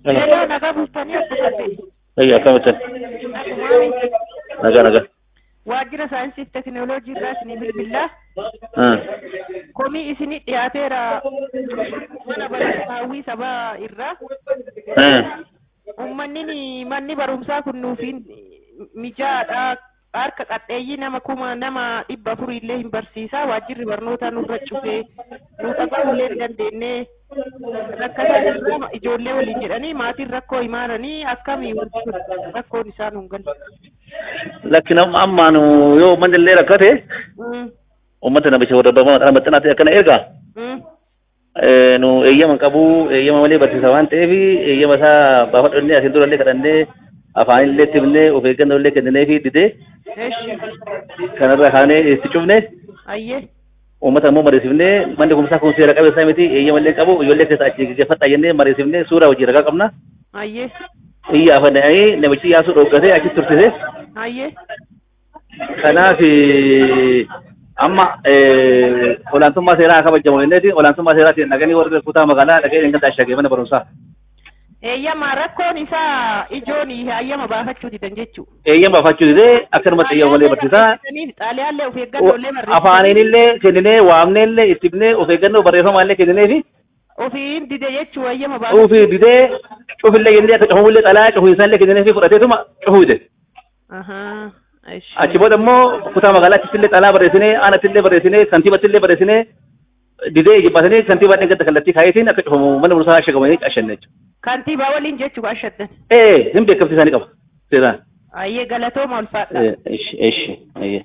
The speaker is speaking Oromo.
Yeroo nagaa bultanii adda taate. Ayya akkamitti? Nagumaami. Nagaa nagaa. Waajjira saayinsii fi teekinooloojii irraa isinii bilbilaa. Ah. Komii isinii dhiyaateera mana barumsaa hawwii sabaa irraa. Ah. Uummanni manni barumsaa kun nuufiin mijaadha. Harka qadheeyyii nama kuma nama dhibba afurii illee hin barsiisaa. Waajjirri barnootaa nurra cufee nu qaqqabullee hin dandeenye. Rakkataa jirra ijoollee waliin jedhanii maatiin rakkoo himaaranii akkamii wanti kun rakkoon isaan hin galle. Lakki nama ammaan yoo uummanni illee rakkate Mm, uummata namicha warra barbaada maxxana maxxanaatti akkana ergaa. mm. Eh, nu eeyyama qabu eeyyama malee barsiisa waan ta'eef eeyyama isaa baafadhannee asiin durallee kadhannee afaan illee itti himnee of eeggannoo illee kenninee fi didee Eeshi. kanarra kaanee itti cufne Ayyee. uummata immoo mariisifnee manni kumsaa kun seera qabeessa miti eeyyama illee qabu ijoollee keessa achi geeffadhaa jennee mariisifnee suuraa hojii ragaa qabna. Ayyee. Iyya afanna'ee namichi yaasuu dhooggatee achitti turtise. Ayyee. Kanaaf amma olaantummaa seeraa haa kabajamu jenneeti olaantummaa seeraatiin dhaqanii warri kutaa magaalaa dhaqee eeggata ashagee mana barumsaa. Eeyyama rakkoon isaa ijoon hayyama baafachuu didan jechuu. Eeyyama baafachuu didee akkanumatti eeyyama malee barsiisaa. Xaaliyaallee of eeggannoolee barreessaa. Afaaniin illee kenninee waamnee illee itti himnee of eeggannoo barreeffamaa illee kenninee fi Ofiin dide jechuu hayyama baafachuu. cuufii didee cufillee jennee akka cufamullee xalaa cufiinsaa illee kenninee fi fudhateetuma cufuu dide. Ahaa. Eeshi. Achi booda immoo kutaa magaalaatti illee xalaa barreessinee aanatti illee barreessinee kantiibatti illee barreessinee didee jibbaatanii kantiibaa dhingata kallattii kaayetiin akka cufamu mana barumsaa ashagamanii ashanne jechuudha. Kantiibaa waliin jechuu ashaddan. Eh, hin beekamti isaanii qaba. Seeraan. Ayyee galatooma ulfaadha. Eh, ishi, ishi, ayyee.